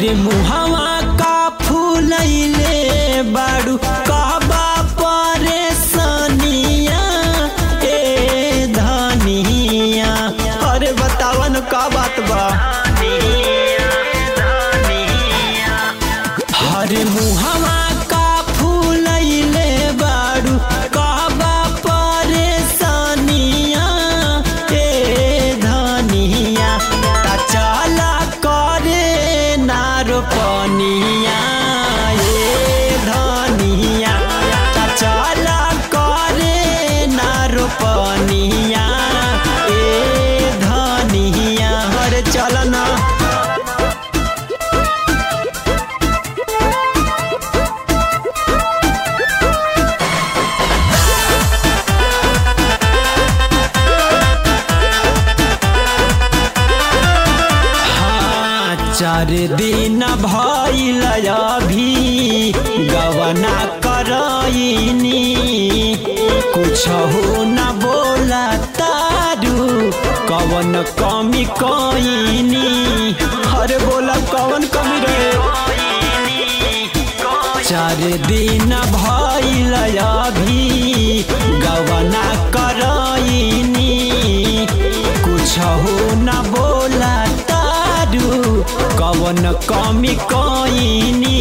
हरे मुहवा का फूलैले बाड़ू कहबा परेशानिया ए धनिया अरे बतावन का बात बा हरे मुहवा का फूलैले बाड़ू कहबा परेशानिया ए धनिया ता चला करे नारो पनिया ए धनिया ता चला करे नारो पनिया ए धनिया हरे चल ना हाँ, चार दिन भइल अभी गवना करइनी कुछ हो न बोला तारू कवन कमी कइनी अरे बोला कवन कमी रे चार दिन भइल अभी गवना करइनी कुछ हो न बोला तारू कवन कमी कइनी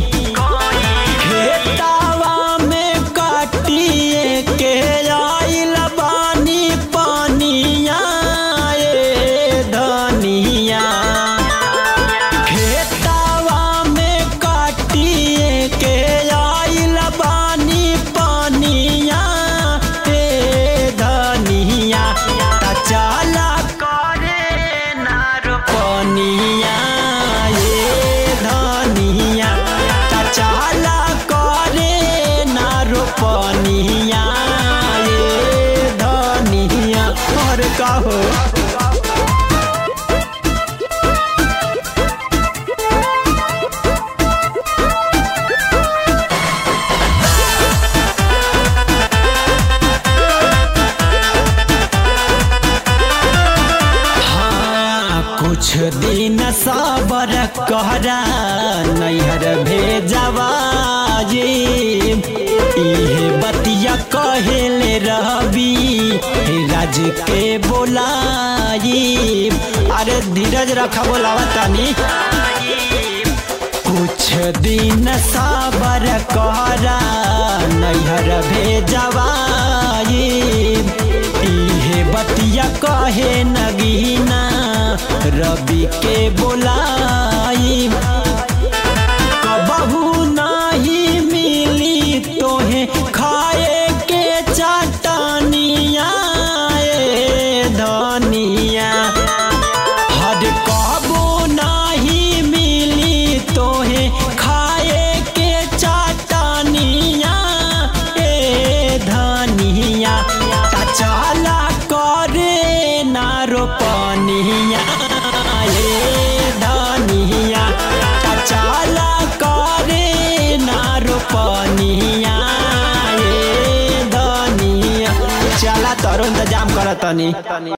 खेतावा में काटिए के आइल बानी पानिया ए धनिया खेतावा में काटिए के आइल बानी पानिया ए धनिया ता चला करे नारो पनिया ए धनिया ता चला करे नारो पनिया ए धनिया और का हो हाँ, कुछ दिन सबर कहरा नैहर भेजवाजी इहे बतिया कहेले रहबी राज के बोलाई अरे धीरज रखा बोलावा तानी कुछ दिन सबर कहरा नैहर भेजवाई इहे बतिया कहे नगीना रवि के बोलाई कबहू नहीं मिली तोहे खाए के चटनिया ए धनिया हर कबो नहीं मिली तोहे खाए के चाटनिया ए धनिया ता चला करे नारो पनिया ए धनिया ता चला करे नारो पनिया ए धनिया चला तरो इंतजाम करतनी